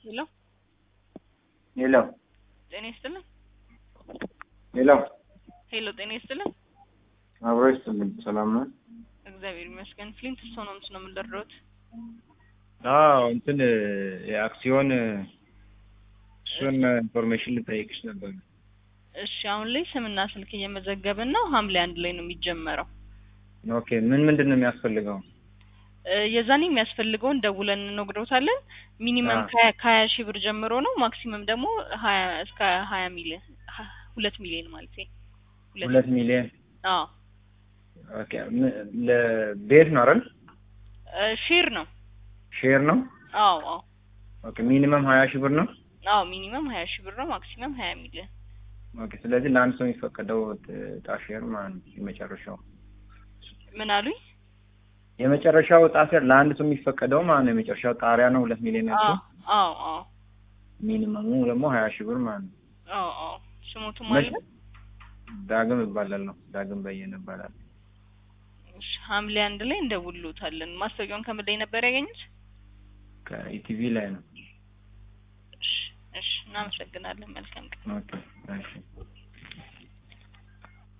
ሄሎ ሄሎ ጤና ይስጥልን። ሄሎ ሄሎ ጤና ይስጥልን። አብሮ ይስጥልኝ። ሰላም ነው? እግዚአብሔር ይመስገን። ፍሊንት ስቶን ሆምስ ነው የምንደርደውት። አዎ እንትን የአክሲዮን እሱን ኢንፎርሜሽን ልጠይቅሽ ነበር። እሺ አሁን ላይ ስምና ስልክ እየመዘገብን ነው። ሐምሌ አንድ ላይ ነው የሚጀመረው። ኦኬ ምን ምንድን ነው የሚያስፈልገው? እ የዛኔ የሚያስፈልገውን ደውለን እንነግሮታለን። ሚኒመም አዎ። ከሀያ ከሀያ ሺህ ብር ጀምሮ ነው። ማክሲመም ደግሞ ሀያ እስከ ሀያ ሚሊዮን ሀ- ሁለት ሚሊዮን ማለት ሁለት ሚሊዮን አዎ ኦኬ። ም- ለቤት ነው አይደል? እ ሼር ነው። ሼር ነው። አዎ አዎ ኦኬ ሚኒመም ሀያ ሺህ ብር ነው። አዎ ሚኒመም ሀያ ሺህ ብር ነው። ማክሲመም ሀያ ሚሊዮን ኦኬ ስለዚህ ለአንድ ሰው የሚፈቀደው እጣ ሼር ማለት ነው የመጨረሻው ምን አሉኝ? የመጨረሻው እጣ ሼር ለአንድ ሰው የሚፈቀደው ማለት ነው የመጨረሻው ጣሪያ ነው ሁለት ሚሊዮን አዎ ያለው አዎ አዎ ሚኒመሙ ደግሞ ሀያ ሺህ ብር ማለት ነው። አዎ አዎ ስሞቱም መች- አለ። ዳግም ይባላል ነው ዳግም በየነ ይባላል። እሺ ሐምሌ አንድ ላይ እንደውልዎታለን። ማስታወቂያውን ከምን ላይ ነበር ያገኙት? ከኢቲቪ ላይ ነው። እሺ እሺ እናመሰግናለን። መልካም ቀን። ኦኬ እሺ